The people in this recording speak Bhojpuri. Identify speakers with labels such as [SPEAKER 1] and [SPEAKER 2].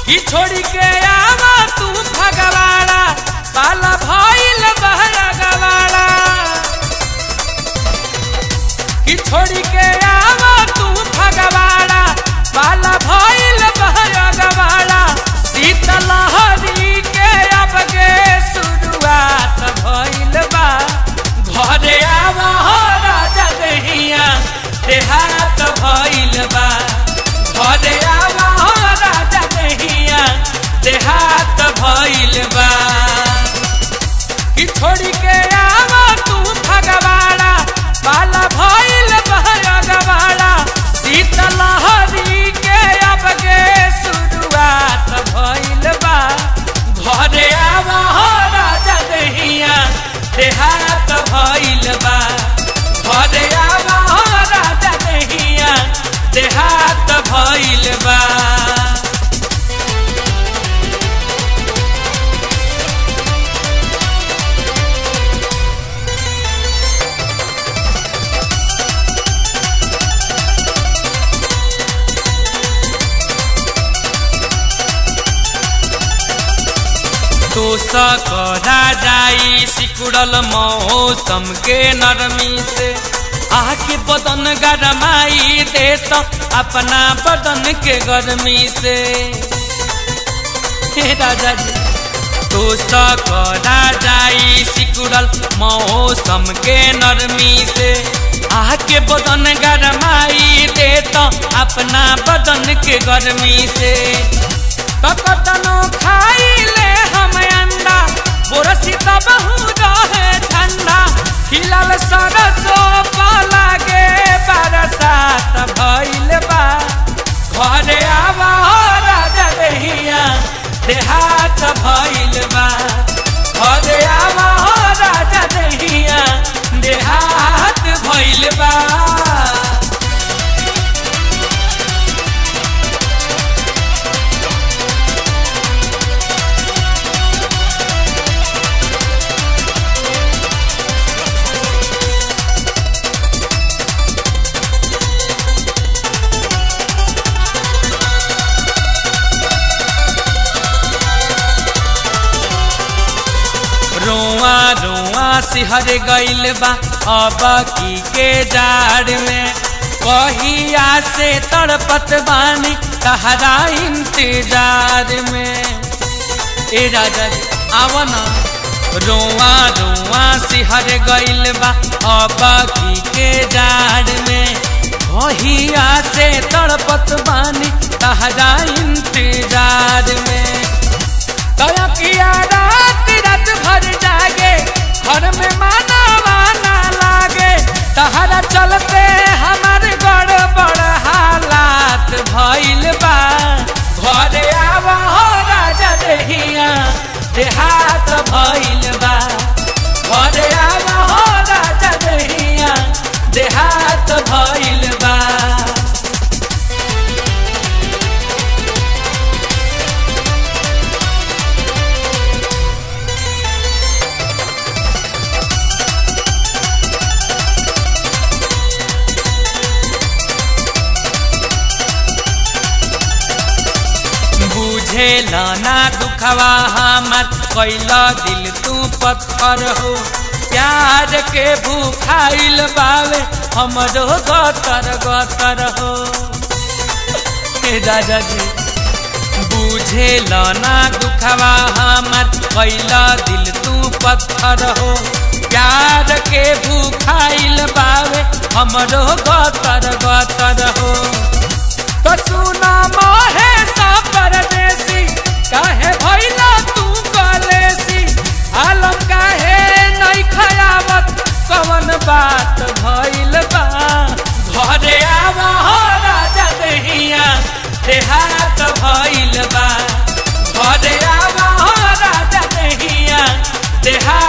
[SPEAKER 1] कि छोड़ी के आवा तू भगवाड़ा पाला भइल बहरा गवाड़ा कि छोड़ी के आवा तू भगवाड़ा पाला भइल बहरा गवाड़ा शीतलहरी के अब के शुरुआत भइल बा घरे आवा हो राजा दहिया देहात भइल बा घरे आवा हो राजा दहिया देहात भइल बा कि छोड़ी के आवा तू भगवाड़ा बाला भइल बहरा गवाड़ा शीतलहरी के अब के शुरुआत भइल बा घरे आवा हो राजा दहिया देहात भइल बा घरे आवा हो राजा दहिया देहात भइल बा तो सकरा जाई सिकुड़ल मौसम के नरमी से आके बदन गरमाई दे तो अपना बदन के गर्मी से हे राजा जी तो सकरा जाई सिकुड़ल मौसम के नरमी से आके बदन गरमाई दे तो अपना बदन के गर्मी से कतनो खाई ले हम अंडा बोरसी तब रहे ठंडा खिलल सरसो लागे बरसात भइल बा घरे आवा हो राजा दहिया देहात भइल बा घरे आवा हो राजा दहिया देहात भइल बा रोआ रोआ सिहर गइल बा अब की के जाड़ में कहिया से तड़पत बानी तहरा इंतजार में ए राजा जी आवा ना रोआ रोआ सिहर गइल बा अब की के जाड़ में कहिया से तड़पत बानी तहरा इंतजार में तया किया रात रात भर जागे घर में माना वाना लागे तहरा चलते हमार गड़बड़ हालात भइल बा घरे आवा हो राजा दहिया देहात भइल बा घरे आवा हो राजा दहिया देहात भइल बा बुझेल ना दुखवा हमर कैला दिल तू पत्थर हो प्यार के भूखाइल बावे हमरो गतर गतर हो हे राजा जी बुझेल ना दुखवा हमर कैला दिल तू पत्थर हो प्यार के भूखाइल बावे हमरो गतर गतर हो तो सुना मोहे सा परदेसी काहे भइला तू कलेसी आलम काहे नहीं खयावत कवन बात भइल बा घरे आवा हो राजा दहिया देहात भइल बा घरे आवा हो राजा दहिया देहात